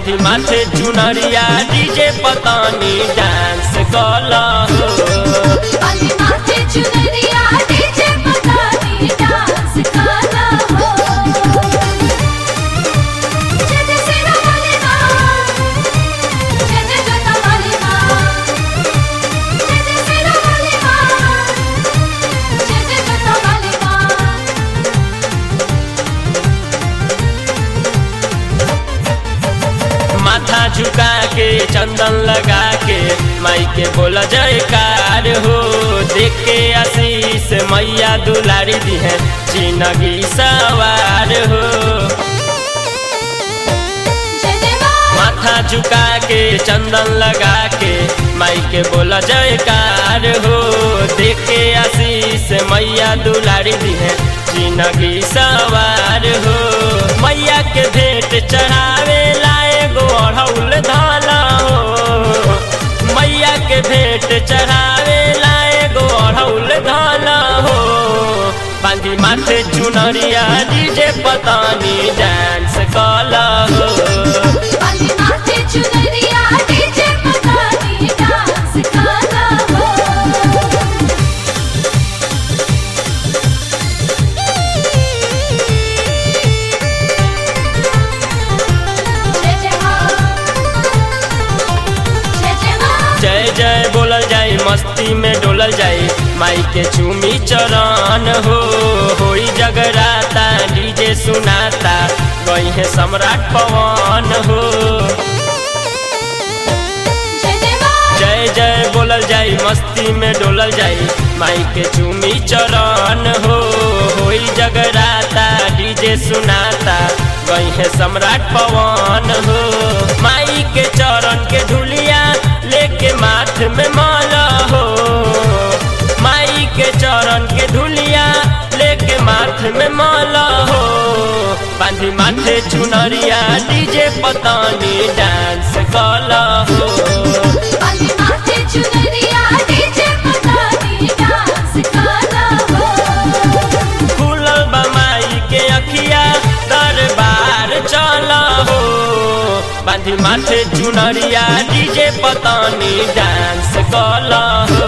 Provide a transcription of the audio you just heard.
बांधी माथे चुनरिया डीजे पतानी डांस कला हो बाली माथे चुनरिया डीजे पतानी डांस काला हो जय जय सेना वाली माँ जय जय जोता वाली माँ जय जय सेना वाली माँ जय जय जोता वाली माँ माथा झुका के चंदन लगा के माई के बोला जयकार हो देख के आशीष मैया दुलारी दी है जिंदगी सवार हो जय जय माँ माथा झुका के चंदन लगा के माई के बोला जयकार हो देख के आशीष मैया दुलारी दी है जिंदगी सवार हो मैया के भेंट चढ़ावे लाए गो अढ़ौल धाला हो मैया के भेंट चढ़ावे लाए गो अढ़ौल धाला हो बांधी माथे चुनरिया डीजे पतानी डांस कला हो बाली माथे चुनरिया डीजे पतानी डांस काला हो जय जय माँ जय जय माँ जय जय बोलल जाई मस्ती में डोलल जाई माई के चूमी चरण हो होई जगराता डीजे सुनाता गई है सम्राट पवन हो जय जय माँ जय जय बोलल जाई मस्ती में डोलल जाई माई के चूमी चरण हो होई जगराता डीजे सुनाता गई है सम्राट पवन हो माई के चरण के धुलिया लेके माथ में माला हो माई के चरण के धुलिया लेके माथ में माला हो बांधी माथे चुनरिया डीजे पतानी डांस कला हो बाली माथे चुनरिया डीजे पतानी डांस काला हो खुलल बा माई के अखिया दरबार चला हो बांधी माथे चुनरिया डीजे पतानी डांस कला हो